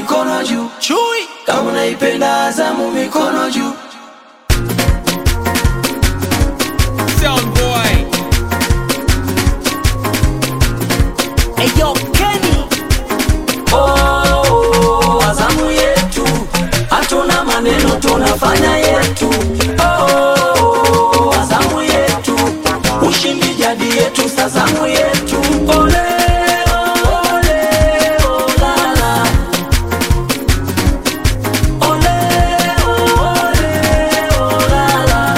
mikono juu. Chui Kama unaipenda Azamu, mikono juu. Sound boy Eyo Kenny Oh, Azamu yetu, hatuna maneno, tunafanya yetu. Oh, Azamu yetu, ushindi jadi yetu, Sazamu yetu. Ole, ole, olala. Ole, ole, olala.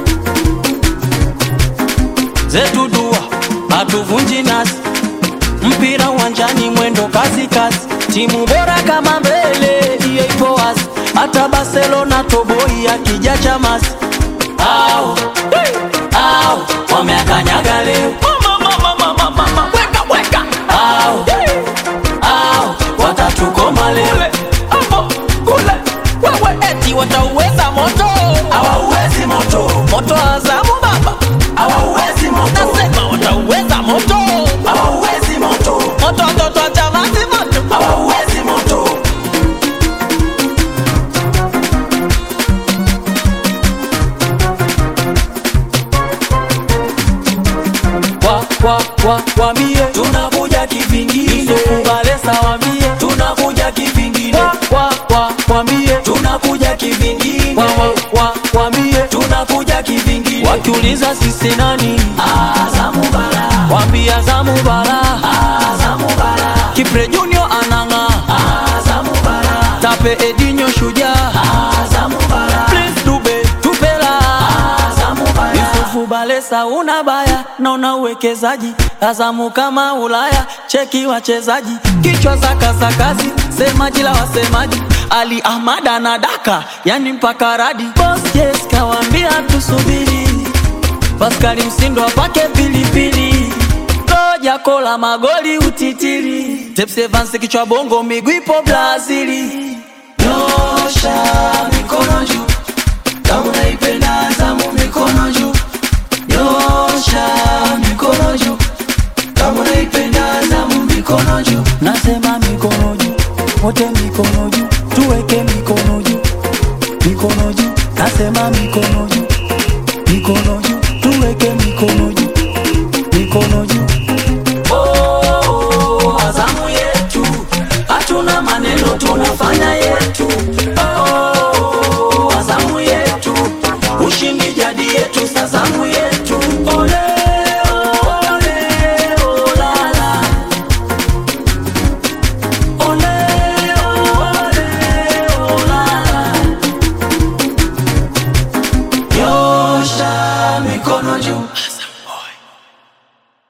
zetu dua hatuvunji nasi mpira uwanjani mwendo kasi kasi timu bora kama mbele hiyo ipo wazi hata barcelona toboi akija chamasi au hey, au wameakanyaga leo Weka weka au au watatukoma leo Hapo kule Wewe eti watauweza moto hawauwezi moto Moto wa Azamu baba hawauwezi moto Nasema watauweza moto hawauwezi moto Moto watoto wa Chamazi moto hawauwezi moto kwa kwa kwa kwa mie tunakuja kivingine kubalesa wa mie tunakuja kivingine kwa kwa kwa kwa mie tunakuja kivingine kwa kwa kwa kwa mie tunakuja kivingine wakiuliza sisi nani Azamu bara wambia Azamu bara Azamu bara Kipre Junior ananga Azamu bara Tape Edinho shujaa Azamu bara Prince Dube tupela Azamu bara Yusufu Balesa una baya na una uwekezaji Azamu kama Ulaya cheki wachezaji kichwa za kasakazi semaji la wasemaji Ali Ahmad anadaka yani mpaka radi Boss yes kawambia tusubiri Paskali Msindo apake pilipili Koja kola magoli utitiri Tepsi Evans kichwa bongo miguu ipo Brazili Nyosha mikono juu kama unaipenda Azamu mikono juu Nyosha mikono juu kama unaipenda Azamu mikono juu Nasema mikono juu wote mikono juu tuweke mikono juu mikono juu Nasema mikono juu mikono juu tuweke mikono juu mikono juu oh, Azamu yetu hatuna maneno tunafanya yetu oh, Azamu yetu ushindi jadi yetu Sazamu yetu ole ole olala ole ole olala Nyosha mikono juu